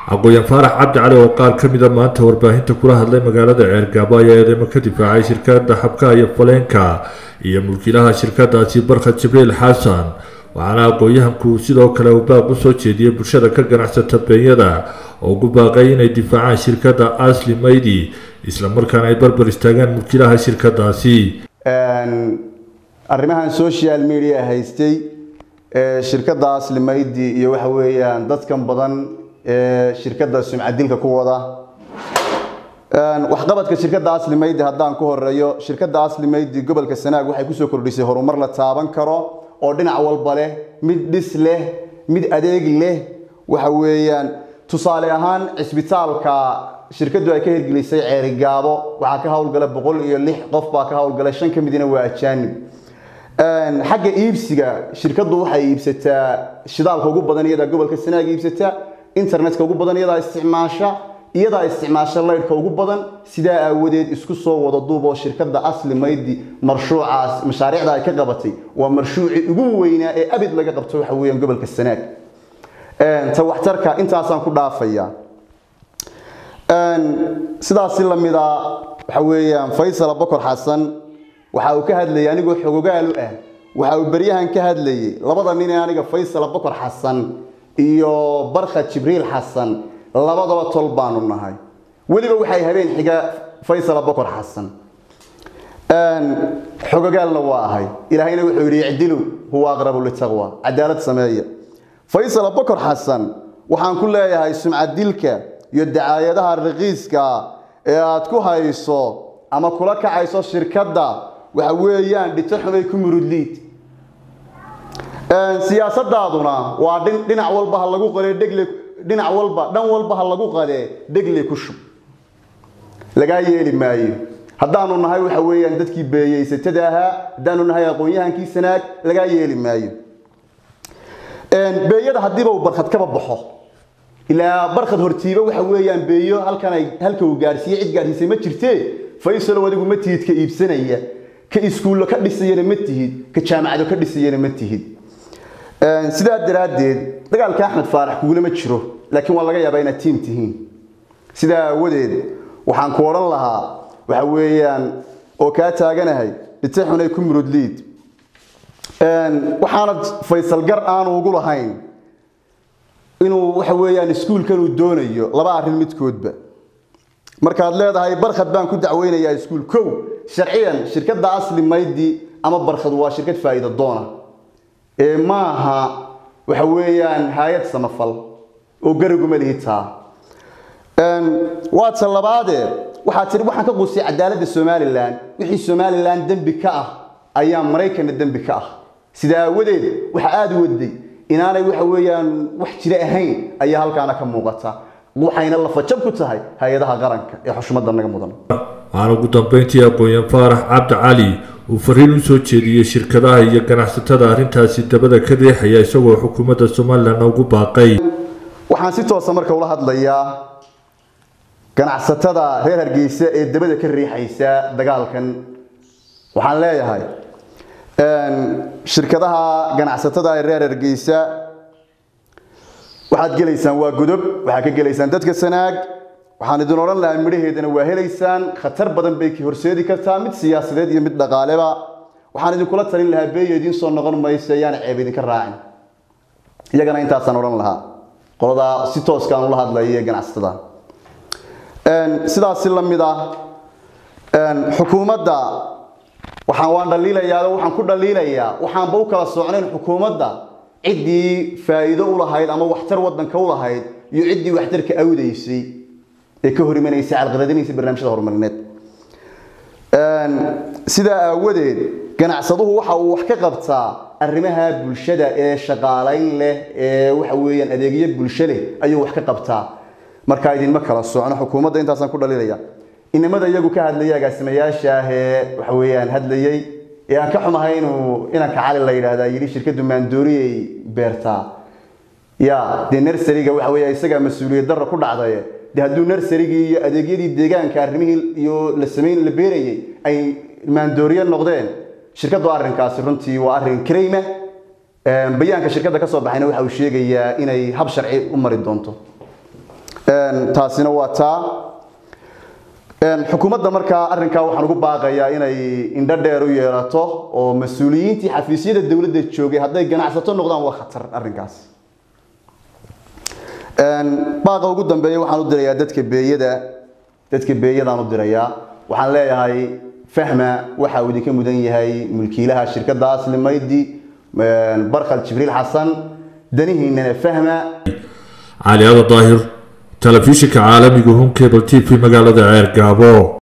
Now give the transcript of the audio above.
aqooyan faarax cabdi cali oo qaar ka mida maanta warbaahinta kula hadlay magaalada ceergaabo ayaa eedeymo ka difaacay shirkada xabkaha iyo faleenka iyo mulkiilaha shirkadaasi barkhad jibriil xasan waxaana aqoon-yahanku sidoo kale uu baaq u soo jeediyey bulshada ka ganacsata beenyada oo ugu baaqay inay difaacaan shirkadda asli maydi islamarkaana ay barbar istaagaan mulkiilaha shirkadaasi arrimahan social media haystay shirkadda asli maydi iyo waxa weeyaan dadkan badan ee shirkadda sumcadilka ku wada waxqabadka shirkadda asli maydi haddaan ku horeeyo shirkadda asli maydi gobolka sanaag waxay kusoo kordhisay horumar la taaban karo oo dhinac walba leh mid dhis leh mid adeeg leh waxa weeyaan tusaale ahaan cisbitaalka shirkaddu ay ka hirgelisay ceerigaabo waxaa ka howlgala boqol iyo lix qof baa ka howlgalay shan ka midina waa ajaanib xagga iibsiga shirkaddu waxay iibsataa shidaalka ugu badan iyadaa gobolka sanaag iibsata internetka ugu badan iyadaa isticmaasha iyadaa isticmaasha laydhka ugu badan sidaa aawadeed isku soo wada duub oo shirkadda asli maydi marshuucaas mashaariicda ay ka qabatay waa marshuucii ugu weynaa ee abid laga qabto waxa weeyaan gobolka sanaag ta waxtarka intaasaan ku dhaafaya sidaasi lamida waxa weeyaan faysal bokor xasan waxa uu ka hadlayay anigoo xogogaal u ah waxa uu beryahan ka hadlayay labada nin ee aniga faysal bokor xasan iyo barkhad jibriil xasan labadaba tol baanu nahay weliba waxay habeen xiga faysal bokor xasan xogogaalna waa ahay ilaahayna wuxuu yidhi icdilu huwa aqrabu litaqwa cadaalad sameeya faysal bokor xasan waxaan ku leeyahay sumcadilka iyo dacaayadaha raqiiska ee aad ku hayso ama kula kacayso shirkadda waxa weeyaan dhito xumay ku murudliid siyaasadaaduna waa dhinac walba ha lagu qale dhegle dhinac walba dhan walba ha lagu qadee dhegle ku shub lagaa yeeli maayo haddaanu nahay waxa weeyaan dadkii beeyeysatada ahaa haddaanu nahay aqoon-yahankii sanaag lagaa yeeli maayo beeyada haddiiba uu barkhad kaba baxo ilaa barkhad hortiiba waxa weeyaan beeyo halkan ay halka uu gaarsiiye cid gaarsiisay ma jirtee faysalow adigu ma tihid ka iibsanaya ka iskuullo ka dhisayana ma tihid ka jaamacado ka dhisayana ma tihid sidaa daraaddeed dagaalka axmed faarax kugulama jiro laakiin waa laga yaabaa inaad tiim tihiin sidaa aawadeed waxaan ku odhan lahaa waxa weeyaan oo kaa taaganahay dhite xunay ku murudliid waxaanad faysal gar aanu ugu lahayn inuu waxa weeyaan iskuulkan uu doonayo laba arrin midkoodba markaad leedahay barkhad baan ku dacweynayaa iskuul kow sharciyan shirkadda asli maydi ama barkhad waa shirkad faa'iido doona ee maaha waxa weeyaan hay-ad samafal oo gariguma lihitaa waa ta labaadee waxaa tiri waxaan ka qusay cadaaladda somalilan wixii somalilan dembi ka ah ayaa maraykanna dembi ka ah sidaa aawadeed waxa aada u waday inaanay waxa weeyaan wax jira ahayn ayaa halkaana ka muuqata waxayna lafajab ku tahay hay-adaha qaranka ee xushmadda naga mudan waxaana ugu dambeyntii aqoon-yaan faarax cabdi cali uu fariin u soo jeediyey shirkadaha iyo ganacsatada arrintaasi dabada ka riixaya isagoo xukuumadda somalilan ugu baaqay waxaan si toosa marka ula hadlayaa ganacsatada reer hargeysa ee dabada ka riixaysa dagaalkan waxaan leeyahay shirkadaha ganacsatada ee reer hargeysa waxaad gelaysaan waa godob waxaad ka gelaysaan dadka sanaag waxaan idin odhan lahaa midhaheedana waa helaysaan khatar badan bay ki horseedi kartaa mid siyaasadeed iyo mid dhaqaaleba waxaan idinkula talin lahaa beeyo idiin soo noqon mayso ayaana ceeb idinka raacin iyagana intaasaan odhan lahaa qoladaa si tooskaan ula hadlaya ee ganacsatada sidaasi la mid ah xukuumadda waxaan waan dhaliilayaa waxaan ku dhaliilayaa waxaanba u kala socnayn xukuumadda ciddii faa'iido u lahayd ama waxtar waddanka u lahayd iyo ciddii waxtarka awdaysay ee ka hor imanaysay calqaladinaysa barnaamijyada horumarineed sidaa aawadeed ganacsaduhu waxa uu wax ka qabtaa arrimaha bulshada ee shaqaalayn leh ee waxa weeyaan adeegyo bulsho leh ayuu wax ka qabtaa markaa idinma kala socno xukuumadda intaasaan ku dhaliilaya inamada iyagu ka hadlayay agaasimayaasha ah ee waxa weeyaan hadlayay ee aan ka xumahay inuu inanka cali la yidhaahdaa yidhi shirkaddu maandooriyay beertaa ya dee nersariga waxa weeya isagaa mas-uuliyad darra ku dhacday dee hadduu nersarigii iyo adeegyadii deegaanka arrimihii iyo la samayn la beerayay ay maandooriye noqdeen shirkaddu arrinkaasi runtii waa arrin karayma bayaanka shirkadda ka soo baxayna waxa uu sheegayaa inay hab sharci u mari doonto taasina waa taa xukuumadda markaa arrinkaa waxaan ugu baaqayaa inay indho dheer u yeelato oo mas-uuliyiintii xafiisyada dowladda joogay hadday ganacsato noqdaan waa khatar arrinkaas baaqa ugu dambeeya waxaan u dirayaa dadka beeyada dadka beeyadaan u dirayaa waxaan leeyahay fahma waxa uu idinka mudan yahay mulkiilaha shirkadda asli maydi barkhal jibriil xasan danihiinana fahma cali ada daahir telefishinka caalamiga home cable t v magaalada ceer gaabo